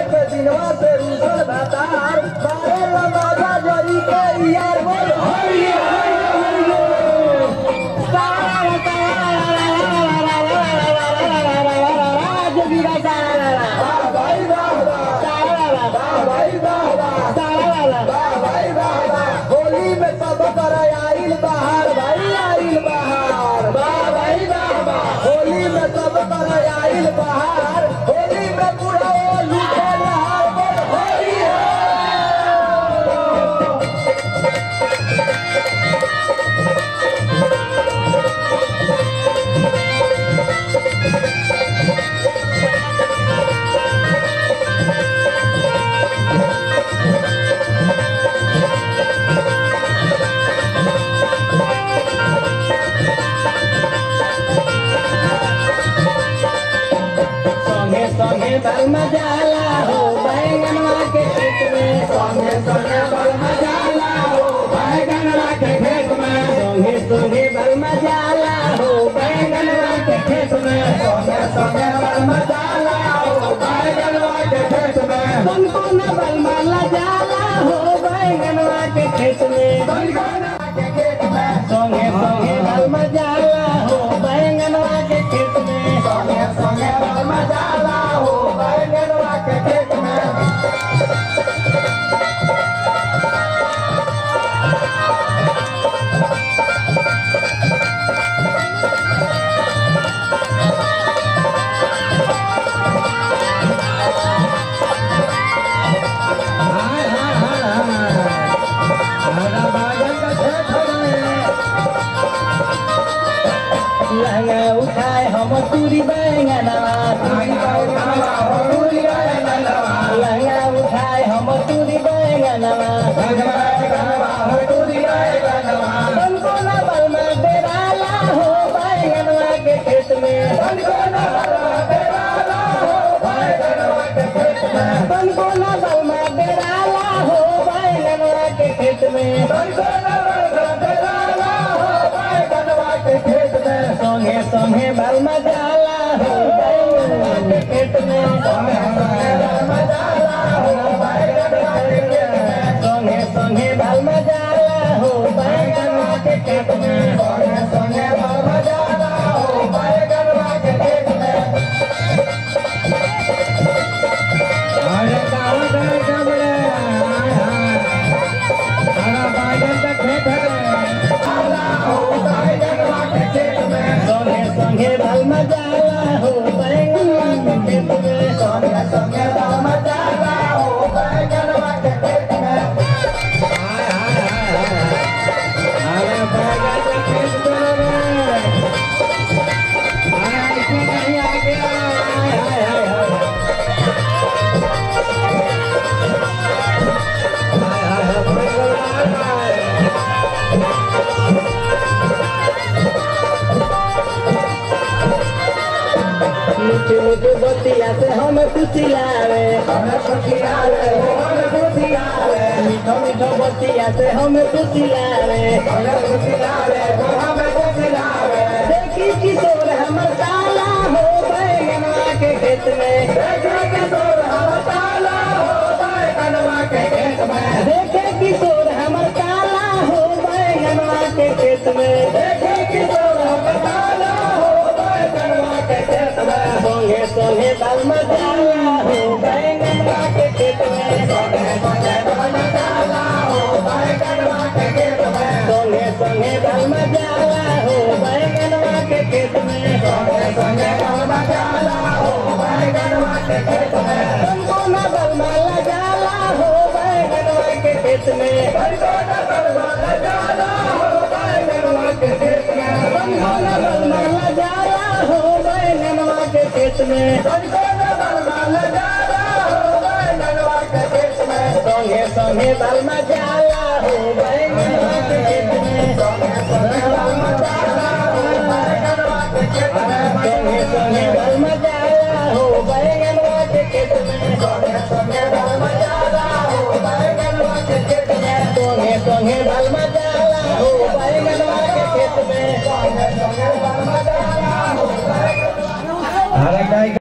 के दिनवा से रूसल भातार बारे लमाजा जरी के यार बोल हरि होली में सब कर आइल बाहर भाई आइल बाहर वाह भाई वाह वाह होली में सब कर आइल बाहर होली में पूरा वो लूटे लहार बोल होली संगे संगे बल मजाला हो बैंगनवा के खेत में संगे संगे बल मजाला हो बैंगनवा के खेत में संगे संगे बल मजाला हो बैंगनवा के खेत में संगे संगे बल मजाला हो बैंगनवा के खेत में तुमको न बल माला जाला हो बैंगनवा के खेत में बैंगनवा के खेत में संगे संगे बल मजाला हो बैंगनवा के खेत में संगे संगे बल मजाला हो बैंगनवा के खेत में हाय हाय हाय हाय हमारा बागन का खेत है लहंगा उठाए हम तुरी बैंगनवा लहंगा उठाए हम तुरी बैंगनवा तुमको न बल में डेराला हो बैंगनवा के खेत में तुमको न बल में डेराला हो बैंगनवा के खेत में तुमको न बल में डेराला हो बैंगनवा के खेत में तुमको न बल में डेराला हो बैंगनवा के खेत में संगे संगे बल मजाला हो बैंगनवा के खेत में संगे संगे बल मजाला हो बैंगनवा के खेत में संगे संगे बल मजाला हो बैंगनवा के खेत में संगे संगे बल मजाला हो बैंगनवा के खेत में अरे कहाँ गए कमरे हाय हाय हमारा बैंगन का खेत है संगे संगे बल मजाला हो बैंगनवा के खेत में संगे संगे बल मजाला हो बैंगनवा के खेत में हाय हाय हाय हाय अरे बैंगन का खेत में अरे ऐसे नहीं आ गया हाय हाय हाय हाय हाय हाय हाय बैंगन हाय मीठी मीठी बतिया से हम खुशी लावे हमें खुशी लावे हमें खुशी लावे मीठो मीठो बतिया से हम खुशी लावे हमें खुशी लावे हमें खुशी लावे देखी किशोर हमर काला हो बैंगनवा के खेत में देखे किशोर हमर काला हो बैंगनवा के खेत में देखे किशोर हमर काला हो बैंगनवा के खेत में देखे किशोर हमर काला हो बैंगनवा के खेत में संगे संगे बल मजाला हो बैंगनवा के खेत में संगे संगे बल मजाला हो बैंगनवा के खेत में संगे संगे बल मजाला हो बैंगनवा के खेत में संगे संगे बल मजाला हो बैंगनवा के खेत में तुमको न बल माला जाला हो बैंगनवा के खेत में तुमको न बल माला जाला हो बैंगनवा के खेत में तुमको न बल माला जाला हो बैंगनवा के खेत में तुमको न बल माला जाला हो बैंगनवा के खेत में संगे संगे बल मजाला हो बैंगनवा के खेत में संगे संगे बल मजाला हो बैंगनवा के खेत में संगे संगे